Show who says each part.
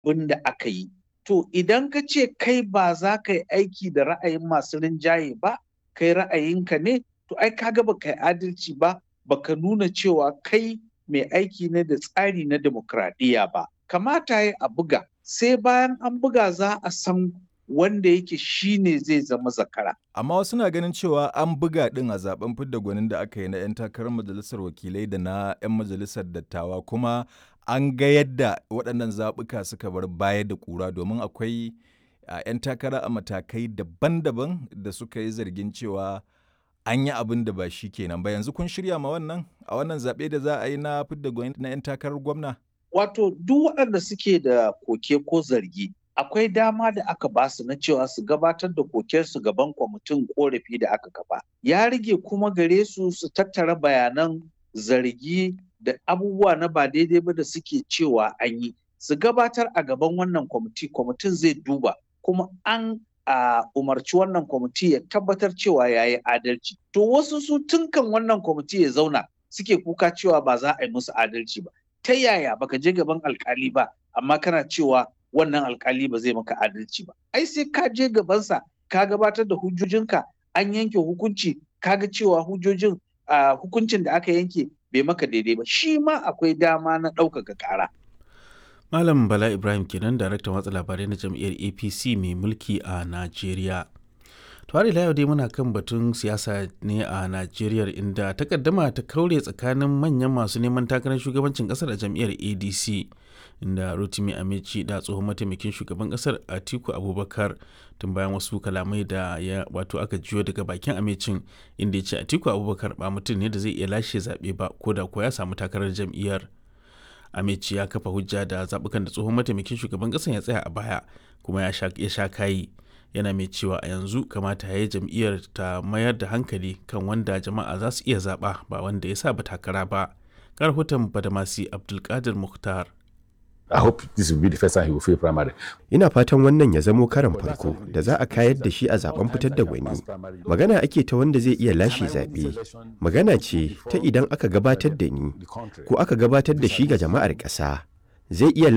Speaker 1: abin da aka yi. To idan ka ce kai ba za ka yi aiki da ra'ayin masu rinjaye ba, kai ra'ayinka ne, to ai kaga ba kai adalci ba, baka nuna cewa kai mai aiki ne da tsari na demokradiyya ba. Kamata ya a buga, sai bayan an buga za a san wanda yake shi ne zai zama zakara.
Speaker 2: Amma wasu na ganin cewa an buga ɗin a zaben fidda gwanin da aka yi na 'yan takarar majalisar wakilai da na 'yan majalisar dattawa kuma an ga yadda waɗannan zaɓuka suka bar baya da ƙura domin akwai 'yan takara a matakai daban-daban da suka yi zargin cewa an yi abin da ba shi kenan ba yanzu kun shirya ma wannan a wannan zaɓe da za a yi na fidda gwani na 'yan takarar gwamna.
Speaker 1: Wato duk waɗanda suke da koke ko zargi akwai dama da aka ba su na cewa su gabatar da kokensu gaban kwamitin korafi da aka kafa. Ya rage kuma gare su su tattara bayanan zargi da abubuwa na ba daidai ba da suke cewa an yi. Su gabatar a gaban wannan kwamiti, kwamitin zai duba kuma an a umarci wannan kwamiti ya tabbatar cewa ya yi adalci. To wasu su tunkan wannan kwamiti ya zauna suke kuka cewa ba za a yi musu adalci ba. Ta yaya baka je gaban alkali ba amma kana cewa wannan alkali ba zai maka adalci ba. Ai sai ka je gabansa ka gabatar da hujjojinka an yanke hukunci kaga cewa hujjojin uh, hukuncin da aka yanke bai maka daidai ba shi ma akwai dama na ɗaukaka ƙara.
Speaker 3: Malam Bala Ibrahim kenan daraktan watsa labarai na jam'iyyar APC mai mulki a Najeriya. Tuwari yau dai muna kan batun siyasa ne a Najeriya inda takaddama ta kaure tsakanin manyan masu neman takarar shugabancin kasar a jam'iyyar ADC inda Rotimi Amici da tsohon mataimakin shugaban kasar Atiku Abubakar tun bayan wasu kalamai da ya wato aka jiyo daga bakin Amicin inda ya ce Atiku Abubakar ba mutum ne da zai iya lashe zaɓe ba ko da ko ya samu takarar jam'iyyar. Amici ya kafa hujja da zaɓukan da tsohon mataimakin shugaban ƙasar ya tsaya a baya kuma ya sha kayi yana mai cewa a yanzu kamata ya yi jam'iyyar ta mayar da hankali kan wanda jama'a za su iya zaɓa ba wanda ya sa ba takara ba. Karhutan Badamasi Abdulkadir Mukhtar.
Speaker 4: I hope this will be the first time he will fail primary.
Speaker 5: Ina fatan wannan ya zamo karan farko da za a kayar da shi a zaben fitar da gwani. Magana ake ta wanda zai iya lashe zaɓe. Magana ce ta idan aka gabatar da ni ko aka gabatar da shi ga jama'ar ƙasa. Zai iya